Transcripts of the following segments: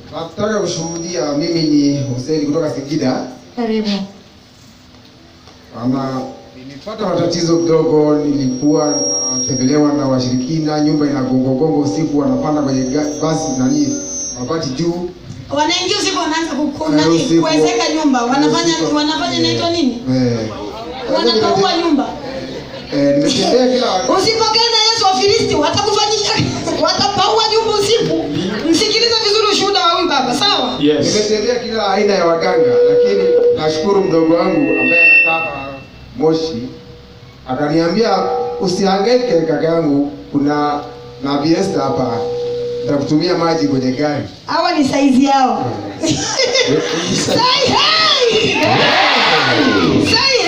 Nataka kushuhudia. Mimi ni Hussein kutoka Singida. Karibu. Ama nilipata matatizo kidogo, nilikuwa natembelewa na washirikina, nyumba inagongogongo usiku, wanapanda kwenye ga- basi nani mabati juu Wanaingia usiku wanaanza kuku- Eh, nani usiku. kuwezeka nyumba. Wanafanya Usiku. wanafanya inaitwa nini? eh, Wanapaua nyumba. eh, nimetembea kila Usipokee na Yesu Wafilisti watakufanyisha watapaua nyumba usiku. Msikilize vizuri ushuhuda wa huyu baba, sawa? Yes. nimetembea kila aina ya waganga, lakini nashukuru mdogo wangu ambaye anakaa hapa Moshi akaniambia usihangaike kaka yangu, kuna nabii Esther hapa, nitakutumia maji kwenye gari. Hawa ni saizi yao. Say hey! Say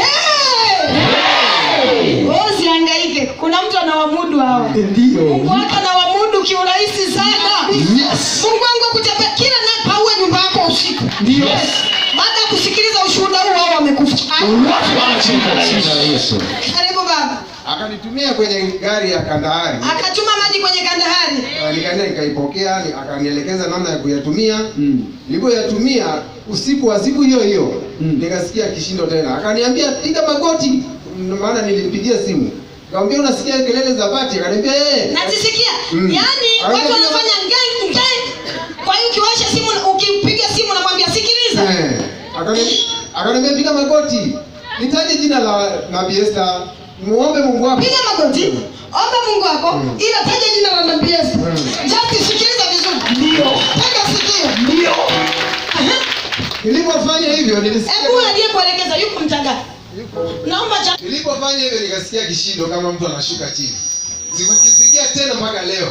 hey! Wewe usihangaike. Kuna mtu anawamudu hao. Ndio. Mungu wako anawamudu kiurahisi sana. Yes. Mungu wangu akutembea kila naye paue nyumba yako usiku. Ndio. Baada ya kusikiliza ushuhuda huu wao wamekufa. Katika jina la Yesu. Karibu baba. Akanitumia kwenye gari ya Kandahari. Akatuma maji kwenye kandahari. Eh, Nikaenda nikaipokea, ni- akanielekeza namna ya kuyatumia. Mm. Nilipoyatumia usiku wa siku hiyo hiyo Mm. nikasikia kishindo tena, akaniambia piga magoti, Ndio maana nilimpigia simu Nikamwambia unasikia kelele za bati? Akaniambia eh. Nazisikia. Mm. Yaani Hayo watu ndio- wanafanya ngang ngang. Kwa hiyo ukiwasha simu ukipiga simu namwambia sikiliza. Eh. Akaniambia akaniambia piga magoti. Nitaje jina la Nabii Esther. Muombe Mungu wako. Piga magoti. Omba Mungu wako Mm. ila taja jina la Nabii Yesu. Mm. Just sikiliza vizuri. Ndio. Tega sikio. Ndio. Aha. Nilipofanya hivyo nilisikia Hebu aliyekuelekeza yuko mtanga. Naomba cha Nilipofanya hivyo nikasikia kishindo kama mtu anashuka chini. Sikukisikia tena mpaka leo.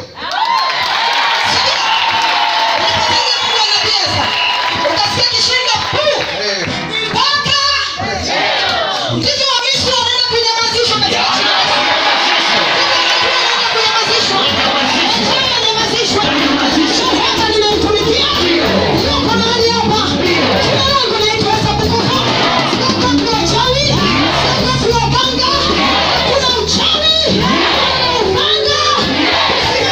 Unapotaja Mungu wa Nabii Yesu. Utasikia kishindo. Puu. Eh. Mpaka Mtoto wa Misri wanaenda kunyamazishwa katika jina la Yesu. Wanaenda kunyamazishwa. Wanaenda kunyamazishwa. Hapa ninamtumikia. Yuko mahali hapa. Jina langu naitwa Esther Bukuku. Sitaki wachawi. Sitaki waganga. Hakuna uchawi. Hakuna upanga.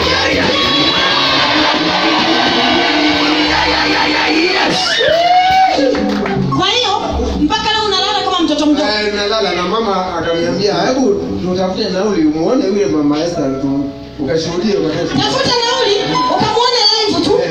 Kwa hiyo mpaka leo unalala kama mtoto mdogo. Eh, nalala na mama akaniambia hebu tutafute nauli umuone yule mama Esther tu ukashuhudie kwa Yesu. Tafuta nauli ukamwone live tu.